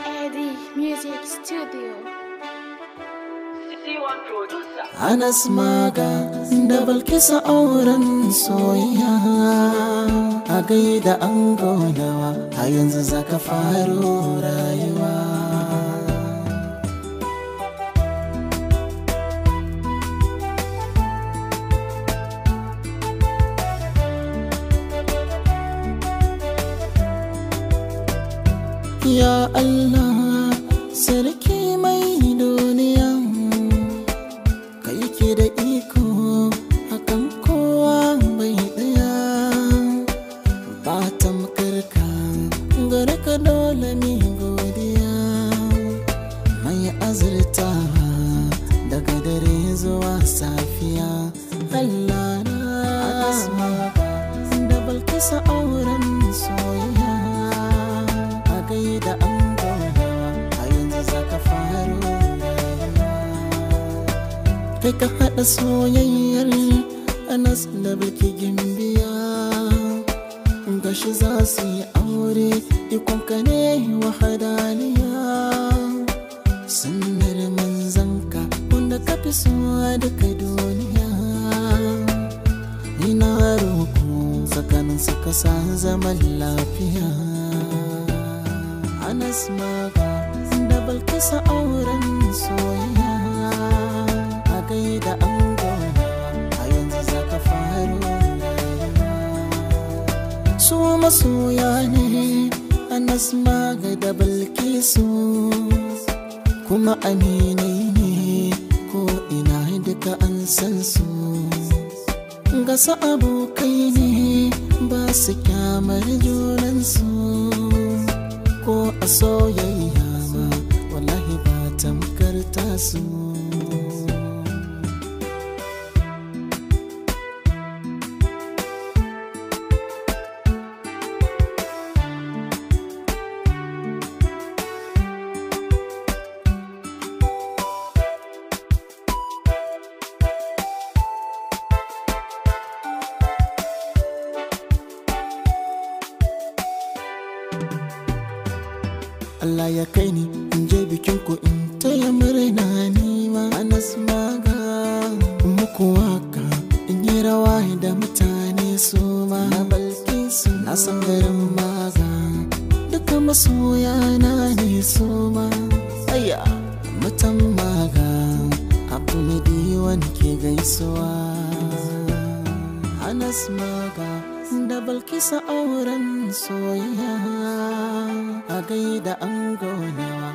Eddie Music Studio. C1 Producer. Anas maga da balkisa auren soyayya a gaida an gonawa a yanzu zaka faro rayuwa Ya Allah sarki mai duniya kai ke da iko akan kowa bai daya ba tamkarka gare ka dole mi godiya mai azurta daga dare zuwa safiya Allah na asma da balkisa auren soyayya a gaida an gaunawa a yanzu zaka faro rayuwa kai ka haɗa soyayyar anas da bilki gimbiya gashi za su yi aure ikonka ne wahadaniya sunnar manzanka wanda ka fi so a duka duniya ina roƙo tsakanin suka sa zaman lafiya anas maga da balkisa auren soyayya a gaida an gaunawa a yanzu zaka faro rayuwa su masoya ne anas maga da balkisu kuma aminai ne ko ina duka an san su gasa abokai ne ba su kyamar junansu ko a soyayya ma wallahi ba tamkar tasu Allah ya kai ni in je bikin ku in taya murna ni ma Anas maga muku waka in yi rawa da mutane su ma na balki su na san garin maga duka masoya na ne su ma aya mutan maga abu ne diwan ke gaisuwa Anas maga da balkisa auren soyayya a gaida an gonawa